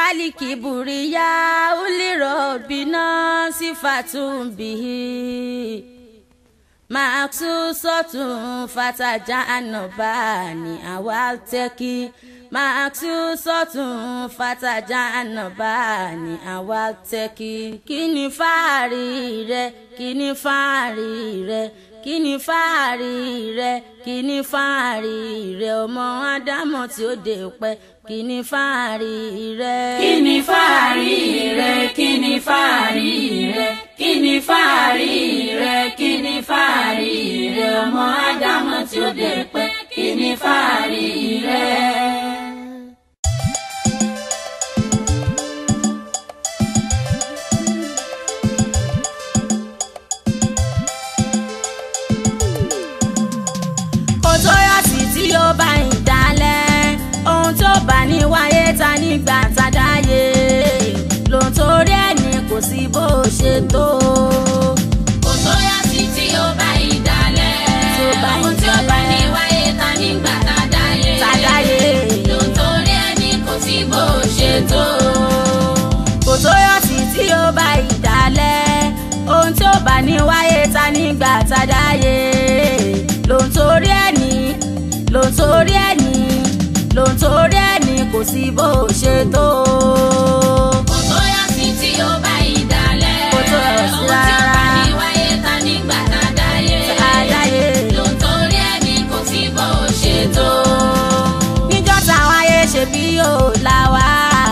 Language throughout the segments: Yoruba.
walikiburiya ulirobina sifatun bihi maksusotun fataja anobani awalteki maksusotun fataja anobani awalteki kíni fáàrí rẹ kíni fáàrí rẹ kíni fáàrí rẹ kíni fáàrí rẹ ọmọ ádámọ̀ tí ó dé pẹ́ kíni fáàrí rẹ. kíni fáàrí rẹ kíni fáàrí rẹ kíni fáàrí rẹ kíni fáàrí rẹ ọmọ ádámọ̀ tí ó dé pẹ́ kíni fáàrí rẹ. kò tó yọ sí tí ó bá ń dalẹ̀ ohun tó bá ní wáyé ta nígbà tá a dáyé lòun torí ẹni kò sí bó ṣe tó. kò tó yá sí tí ó bá ìdálẹ̀ Tí ó bá ohun tí ó bá ní ìdálẹ̀. wáyé ta nígbà tá a dáyé Tá a dáyé. lóńtórí ẹni kò sí bó ṣe tó. kò tó yọ sí tí ó bá ìdálẹ̀ ohun tí ó bá ní wáyé ta nígbà tá a dáyé lòun torí ẹni lòun torí ẹni lòun torí ẹni kò sí bó ṣe tó. kò tó yá sí tí ó bá ìdálẹ̀ Kò tó yọ sí ohun tí ó bá rárá. ní wáyé ta nígbà tá a dáyé Tá a dáyé. lóńtórí ẹni kò sí bó ṣe tó. níjọ́ táwọn ayé ṣe bí yóò là wá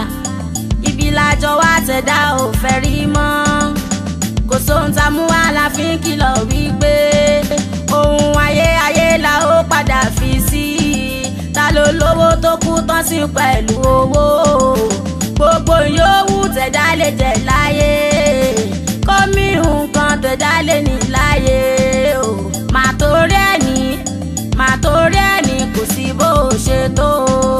ibi lájọ wá tẹ̀dá ò fẹ́ rí mọ́ kò sóhun tá a mú wá la fi ń kìlọ̀ wípé ohun ayé ayé la ó padà fi sí ta ló lówó tó kú tán sí pẹ̀lú owó gbogbo yòówù tẹ̀dá lè jẹ láyé kọ́mí nǹkan tẹ̀dá lè ní láyé o màá torí ẹni màá torí ẹni kò sí bó ṣe tó.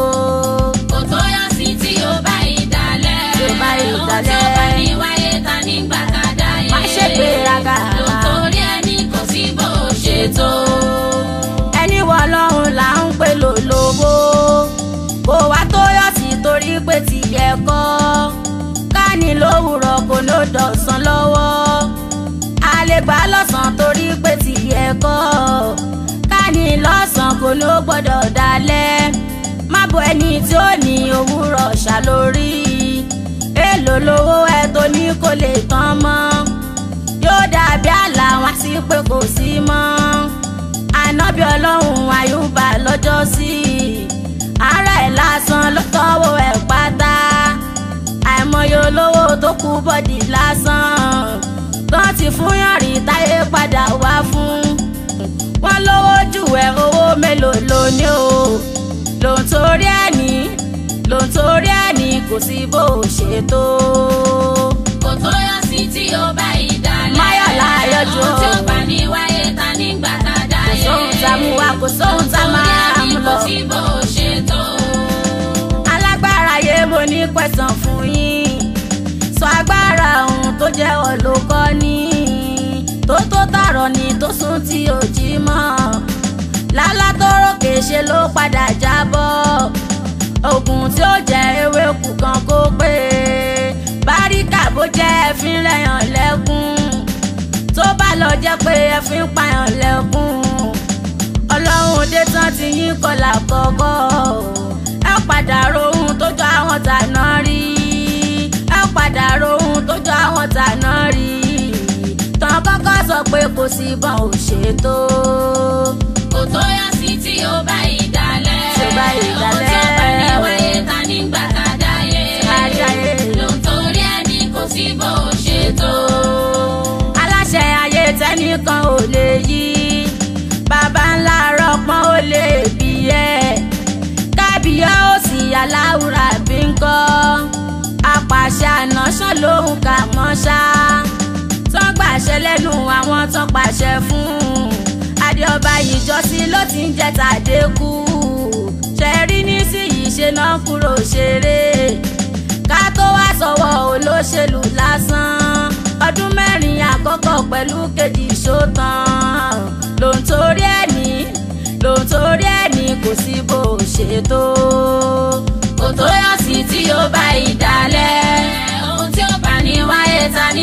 kò tó yá sí tí ó bá ìdálẹ̀ Tí ó bá ohun tí ó ìdálẹ̀. bá ní wáyé ta nígbà tá a dáyé Má ṣe gbéraga. lóńtórí ẹni kò sí bó ṣe tó. ẹni wọ ọlọ́run là ń pè lólobó kò wá tó yọ̀ sí torí pé ti yẹ kọ́ káàní lówùrọ̀ kò ló dọ̀sán lọ́wọ́ a lè gbà lọ́sàn torí pé ti yẹ kọ́ káàní lọ́sàn kò ló gbọ́dọ̀ dalẹ̀ má bo ẹni tí ó ní òwúrọ̀ ṣàlórí èèlò lówó ẹ tó ní kò lè tán mọ́ yóò dàbí àlà wọn sí pé kò sí mọ́ ànábì ọlọ́run àyùbá lọ́jọ́ sí ara ẹ̀ lásán ló tọ́wọ́ ẹ̀ pátá àìmọye olówó tó kú bọ́dì lásán tán ti fún yànrí táyé padà wá fún wọn lówó jù ẹ owó mélòó ló ní o lòun torí ẹni lòun torí ẹni kò sí bó ṣe tó. kò tó yá sí tí ó bá ìdálẹ̀ Máyọ̀lá Ayọ̀jọ́. ohun tí ó bá ní wáyé ta nígbà tá a dáyé kò sóhun tá a mú wá kò sóhun tá a máa mú lóńtórí ẹni lọ. kò sí bó ṣe tó. alágbára yé mo ní pẹ̀sán fún yín sọ agbára ohun tó jẹ́ olùkọ́ ní tó tó tààrọ̀ ni tó sún tí ò jí mọ́ lálá tó ròkè ṣe ló padà jábọ́ oògùn tí ó jẹ́ ewé kù kan kó pé báríkà bó jẹ́ ẹ̀fín rẹ̀yàn lẹ́kún tó bá lọ jẹ́ pé ẹ̀fín pààyàn lẹ́kún ọlọ́run dé tán ti yín kọlà kọ́kọ́ ẹ padà rohun tó jọ àwọn tàná rí ẹ padà rohun tó jọ àwọn tàná rí tán kọ́kọ́ sọ pé kò sí bọ́n ò ṣètò kò tó yá sí tí ó bá ìdálẹ̀ Tí ó bá ohun tí ó bá ní ìdálẹ̀. wáyé ta nígbà tá a dáyé Adáyé. lóńtórí ẹni kò sí bó ṣe tó. aláṣẹ ayé tẹnìkan ò lè yí bàbá ńlá rọpọn ó lè bí ẹ kábíyá ó sì aláwùrà bí ń kọ́ apàṣẹ ànáṣán lòun kà mọ́ ṣá tán gbàṣẹ lẹ́nu àwọn tán pàṣẹ fún adéọba ìjọsìn ló ti ń jẹ tàdékù ṣẹ̀rí nísìnyí ṣe náà kúrò ṣeré ká tó wá sọ̀wọ́ olóṣèlú lásán ọdún mẹ́rin àkọ́kọ́ pẹ̀lú kejì ṣótán lòun torí ẹni lòun torí ẹni kò sí bó ṣe tó. kò tó yá sí tí ó bá ìdálẹ̀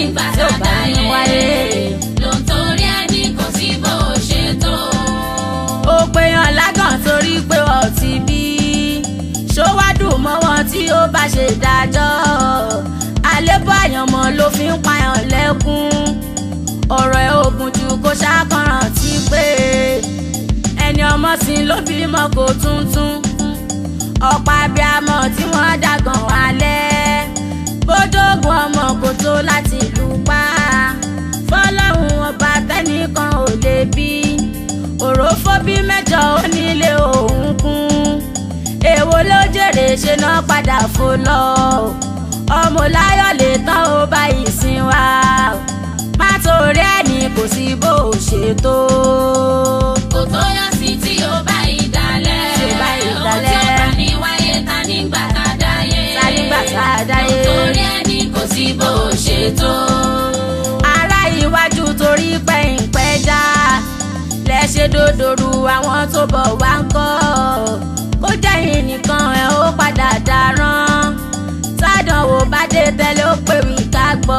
nígbà tí tá ò a bá ní dáyé wáyé. ló ń torí ẹni kò sí bó o ṣe tó. ó péyàn lágàn torí pé wọ́n ti bí ṣówádùn mọ́ wọn tí ó bá ṣe dájọ́ àlébọ̀ àyànmọ́ ló fi ń payàn lẹ́kún ọ̀rọ̀ ẹ̀ ogun jù kó ṣàkànràn tí pé ẹni ọmọ sí ló bímọ kò tuntun ọ̀pọ̀ abiyamọ tí wọ́n dàgàn wálẹ̀ bódógún ọmọ kò tó láti lù pa fọlọ́run ọba tẹ́nìkan ò lè bí òrófó bí mẹ́jọ onílé òun kún èwo ló jèrè ṣe náà padà fò lọ ọmọ láyọ̀ lè tán ó bá ìsìn wa má torí ẹni kò sí bó o ṣe tó. kò tó yọ sí tí ó bá ìdálẹ̀. Tí ó bá ìdálẹ̀. ohun tí ó bá ní wáyé ta nígbà tá a dáyé. Ta nígbà tá a dáyé. ló ń torí ẹni kò sí bó o ṣe tó. ará iwájú torí pẹ̀yìnpẹ́ já lẹ́ṣẹ̀ dòdòrú àwọn tó bọ̀ wá ń kọ́ kó jẹ́yìn nìkan ẹ̀ ó padà dáràn tádànwò bá dé tẹ́lẹ̀ ó pè wí ká gbọ́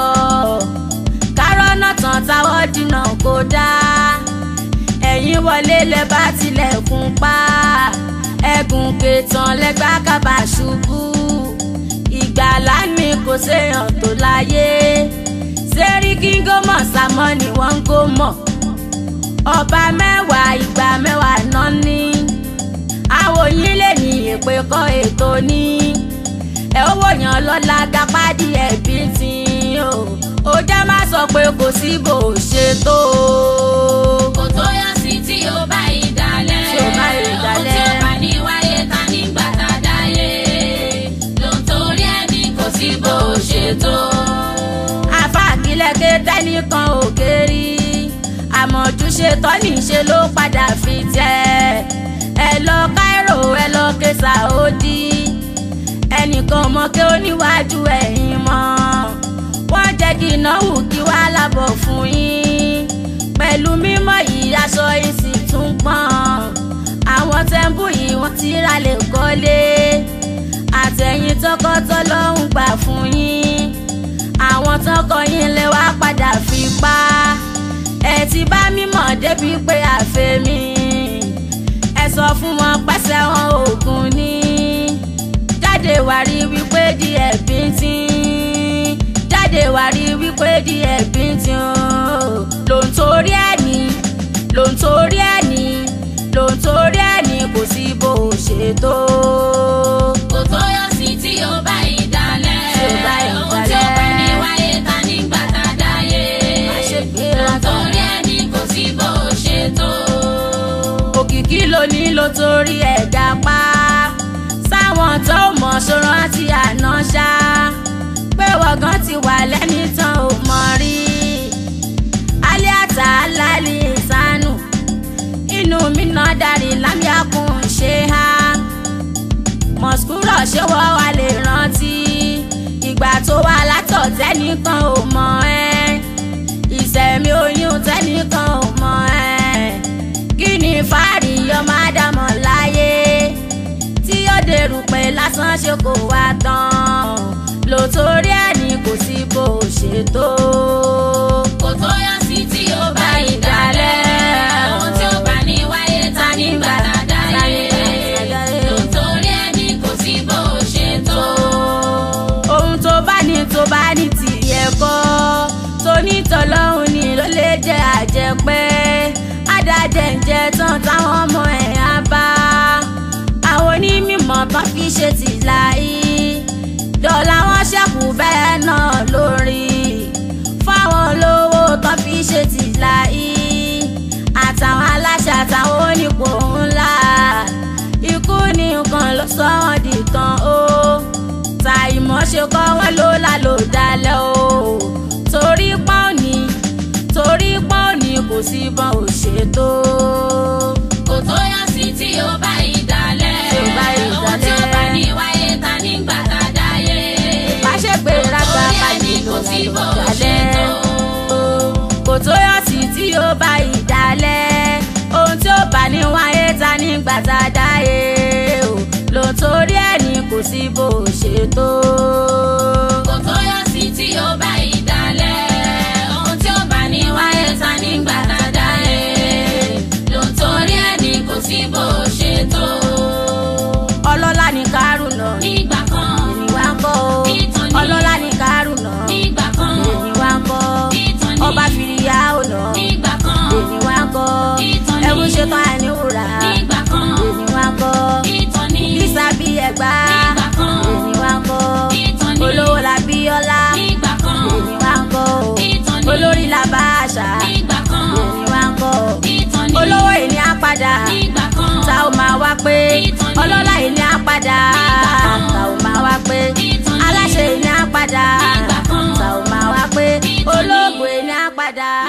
kárọ́nà tán táwọ́ dínà kó dá ẹ̀yìn wọlé lẹ bá tilẹ̀kùn pa ẹ̀gùn kẹtàn lẹ́gbà kábà ṣubú ìgbàlá ni kò séèyàn tó láyé sẹ́ríkì ń gómọ̀ sámọ́ ni wọ́n ń gómọ̀ ọba mẹ́wàá ìgbà mẹ́wàá náà ní àwòyìn lè ní èpè kọ́ ètò ní ẹ ó wòyàn lọ́la gapádì ẹ̀bí tí o ó jẹ́ má sọ pé kò sí bò ó ṣe tó kò tó yọ sí tí ó bá ìdálẹ̀. Tí ó bá ìdálẹ̀. ohun tí ó bá ní wáyé ta nígbà tá a dáyé. ló ń torí ẹni kò sí bó o ṣe tó. afáàkìlẹ̀kẹ̀ tẹ́nìkan ò kérí àmọ̀jú ṣe tọ́ni ṣe ló padà fi tẹ́ ẹ lọ Cairo ẹ lọ ké Saudi ẹnìkan mọ kí ó níwájú ẹ̀yìn mọ́ wọ́n jẹ́ kí ìnáwó kí wá lábọ̀ fún yín pẹ̀lú mímọ́ yìí aṣọ yìí sì tún pọ́n àwọn tẹ́ḿbù yìí wọ́n ti ra lè kọ́lé àtẹ̀yìn tọkọtọ́ lọ́hùn gbà fún yín àwọn tọkọ yín lè wá padà fi pa ẹ ti bá mímọ̀ débi pé àfẹ́mi ẹ sọ fún wọn pẹ́sẹ́ wọn òògùn ní jáde wá rí wípé díẹ̀ bíntín jáde wá rí wípé díẹ̀ bíntín o ló ń torí ẹni ló ń torí ẹni ló ń torí ẹni kò sí bó o ṣe tó. kò tó yọ sí tí ó bá ìdálẹ̀. Tí ó bá ohun tí ó bá ìdálẹ̀. ní wáyé ta nígbà tá a dáyé. Má ṣe gbé ló ń látọ̀. torí ẹni kò sí bó o ṣe tó. òkìkí ló ní ló torí ẹ̀dá pa sáwọn tó mọ̀ ṣòro àti àná ṣá pé wọ̀gán ti wà lẹ́ni tán ò mọ̀ rí aliata alali ìsánù inú mi náà darí lámìákùn ṣe há mọ̀skúrọ̀ ṣé wọ́n wá lè rántí ìgbà tó wà látọ̀ tẹ́nìkan ò mọ̀ ẹ́ ìṣẹ̀mí oyún tẹ́nìkan ò mọ̀ ẹ́ kí ni fáàrí ọmọ ádámọ̀ láyé tí ó dèrò pé lásán ṣe kò wá tán lò torí ẹni kò sí bó o ṣe tó. kò tó yọ sí tí ó bá ìdálẹ̀. ohun tí ó bá ní wáyé ta nígbà tá a dáyé. ló ń torí ẹni kò sí bó o ṣe tó. ohun tó bá ní tó bá ní tìyẹ kọ́ tó ní tọ́lọ́hún ni ló lè jẹ́ àjẹpẹ́ adájẹ́njẹ́ tán táwọn ọmọ ẹ̀ á bá àwọn onímọ̀ tán fi ṣe tìláyé dọ́là wọn ṣẹ́kù bẹ́ẹ̀ náà lórí fáwọn olówó tán fi ṣe tìláyé àtàwọn aláṣẹ àtàwọn onípò ńlá ikú ní nǹkan ló sọ wọn di tán o ta ìmọ̀ ṣe kọ́ wọn ló lálò dalẹ̀ o torí pọ́n ní torí pọ́n ní kò sí bọ́n ò ṣètò. kò tó yọ sí tí ó bá ìdálẹ̀. Tí ó bá ohun tí ó ìdálẹ̀. bá ní wáyé ta nígbà tá a dáyé. má ṣe pé rágbá torí bá ẹni nínú kò sí bó o lálò ṣe dalẹ̀ tó. kò tó yọ sí tí ó bá ìdálẹ̀ ohun tí ó bá ní wáyé ta nígbà tá a dáyé o lò torí ẹni kò sí bó o ṣe tó. kò tó yọ sí tí ó bá ìdálẹ̀. pé Ìtàn ni. ọlọ́lá ìní á padà Nígbà kan. ta ò máa wá pé Ìtàn ni. aláṣẹ ìní á padà Nígbà kan. ta ò máa wá pé Ìtàn ni. olóògùn ìní á padà.